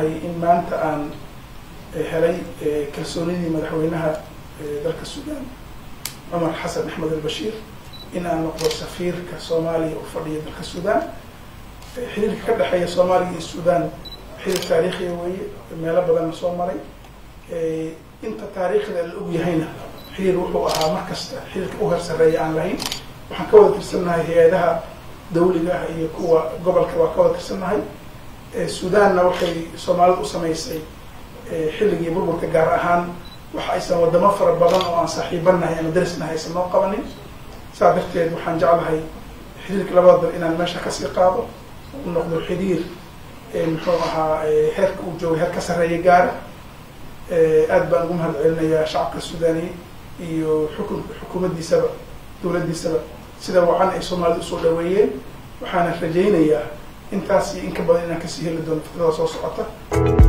faraxsanahay in maanta aan helay kalsoonidii madaxweynaha dalka suudaan cumar xasan axmed albashiir in aan noqdo safiirka soomaaliya u fadhiya dalka suudaan xiriirka ka dhexeeya soomaaliya iyo suudaan xiriir taariikhiya weeye meelo badanna soo maray inta taariikhda la og yahayna xiriir wuxuu ahaa mar kasta xiriirka u hersareeya aan lahayn waxaan ka wada tirsannahay hay-adaha dawliga ah iyo kuwa gobolka waa ka wada tirsannahay suudaanna waxay soomaalida u samaysay xilligii burburka gaar ahaan waxa aysan wadamo fara badan oo aan saaxiibanahay ama darisnahay aysan noo qabanin saa darteed waxaan jeclahay xiriirka labada dal inaan meesha kasii qaado u noqdo xiriir muxuu ahaa heerka uu joogay heer ka sarreeya gaara aad baan ugu mahad celinayaa shacabka suudaniya iyo xukun xukuumaddiisaba dowladdiisaba sida wacan ay soomaalida usoo dhaweeyeen waxaana rajaynayaa intaas iyo in ka badan inaan kasii heli doono fikrada soo socota